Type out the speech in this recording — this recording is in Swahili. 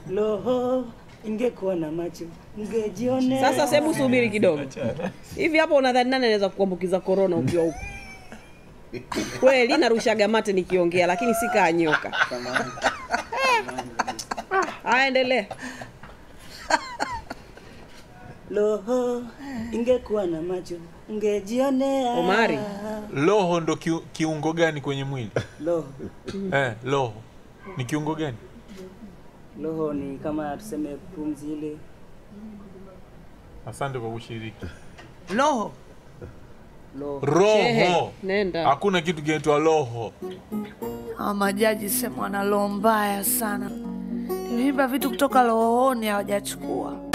Loho ingekuwa na macho ngejionea. Sasa sebu subiri kidogo. Hivi hapo unadhani nani anaweza kuambukiza korona ukiwa huko? Kweli narushaga mate nikiongea lakini si kaa nyoka. Haya, endelea. Loho ingekuwa na macho ngejionea. Omari. Loho ndo kiu, kiungo gani kwenye mwili? Loho, Eh, loho ni kiungo gani? loho ni kama tuseme pumzi ile. Asante kwa kushiriki. Loho Loho. Shehe, Roho, nenda. hakuna kitu kinaitwa roho. hawa majaji sema wana roho mbaya sana, imeiba vitu kutoka rohoni hawajachukua.